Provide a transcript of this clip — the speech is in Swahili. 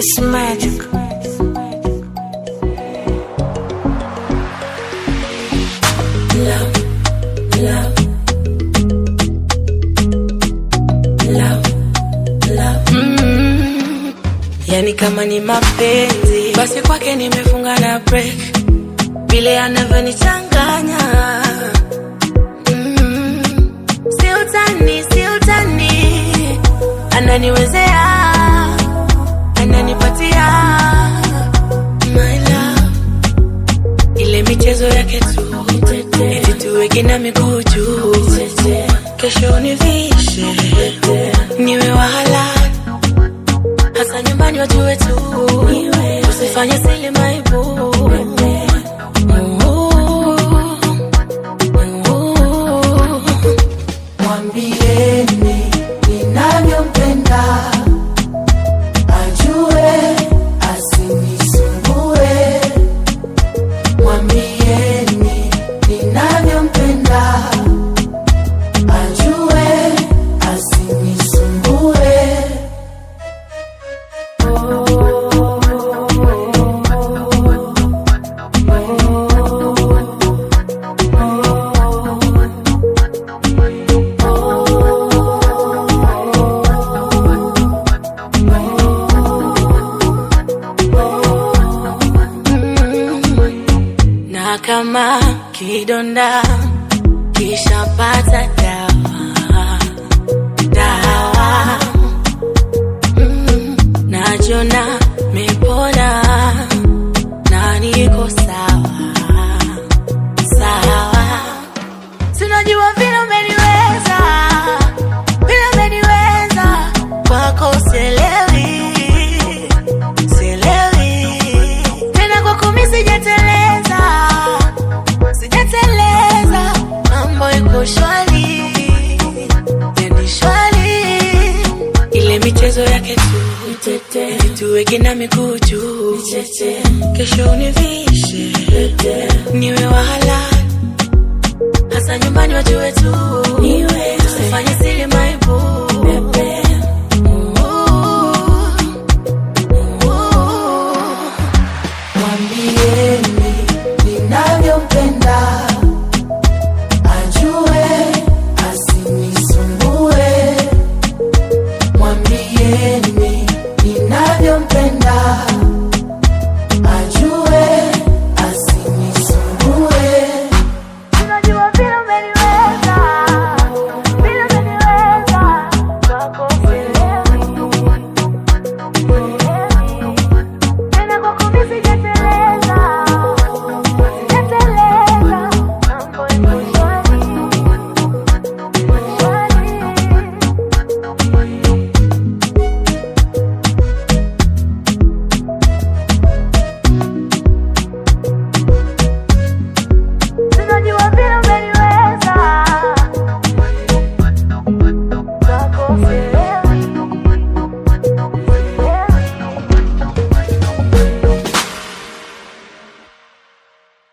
It's magic. Love, love, love, love. Mm. Yani kama ni mapenzi basi kwake nimefunga na break, vile anavyonichanganya mm. si utani, si utani, ananiwezea, ananipatia my love ile michezo yake tu eti tuweke na miguu juu, kesho univishe niwe wahala, hasa nyumbani wajue tu, usifanye sili maibu Mwambieni ninavyompenda, ajue asinisumbue. Mwambieni ninavyompenda, ajue asinisumbue. na kama kidonda kishapata dawa dawa mm, najona mepona na niko sawa sawa sinajua vile umeniweza vile umeniweza kwako sielewi sielewi tena kwako mi sijateleza sijateleza mambo iko shwari yani shwari ile michezo yake tu Eti tuweke na miguu juu kesho univishe niwe wahala hasa nyumbani wajue tu usifanye sili maibu